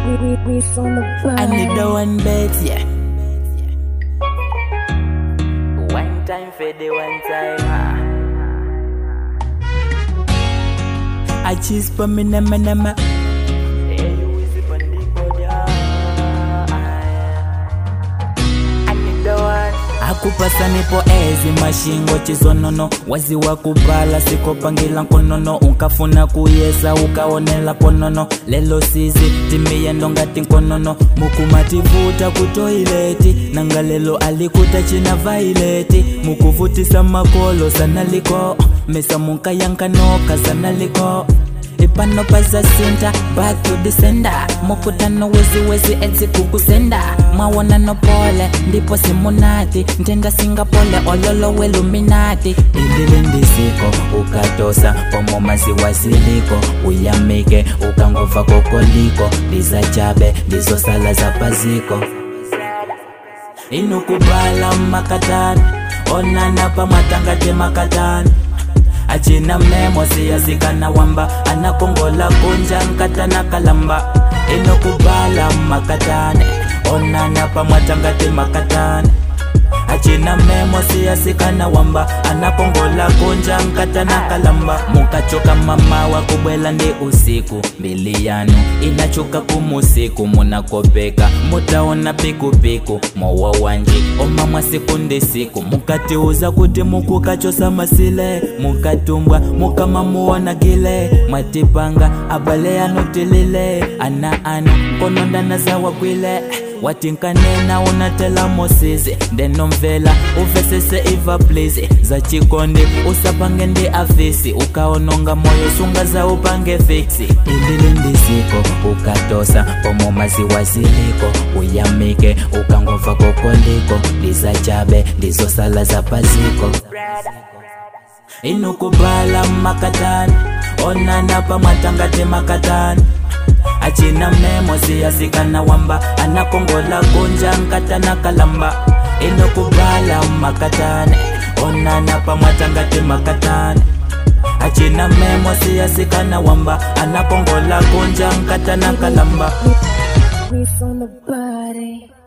we, we, we on the bar. I need the one bet, yeah. One time for the one time. ah. I choose for me, nama, nama. Hey, you is it on the body, ah. I need the one. akupasa nipo ezi mashingo chizonono wazi wa kupala sikopangila nkonono unkafuna kuyesa ukaonela ponono lelo sizi timiyendo ngati nkonono mukumativuta kutoileti nanga lelo alikuta china vaileti mukuvutisa makolo sanaliko mesa munkayankanoka sanaliko ipano pazasinta back to the sender mukutano weziwezi edzikukusenda mwawonano pole ndipo simunati ntenda singapole ololo weluminati ililindisiko ukatosa pomo maziwaziliko uyamike ukangova kokoliko lizajabe ndizosala za paziko inukubala makatani onana pamatangate makatani achina memo siyazikana wamba anakongola kunja nkatana kalamba inokubala makatane onana pamwatangate makatane achina memo siyasikana wamba anakongola kunja nkatana kalamba mukachoka mama wa kubwela ndi usiku mbili yanu inachuka kumusiku munakopeka mutaona pikupiku mowa wanji omamwa siku ndi siku mukatiuza kuti mukukachosa masile mukatumbwa mukamamuonagile mwatipanga abale yanu tilile ana anu nkonondana zawagwile watinkanena unatela mosizi ndenomvela uvesese iva please za chikondi usapange ndi afisi ukaononga moyo sunga za upange fiksi ilili ndisiko ukatosa pomo maziwaziliko uyamike ukangova kokoliko lizachabe ndizosala za paziko inukubala makatani onana pamwatangate makatani achina memo siyasikana wamba anakongola kunja nkatana kalamba inokubala makatane onana pamwatangate makatane achina memo siyasikana wamba anakongola kunja nkatana kalamba We on the body.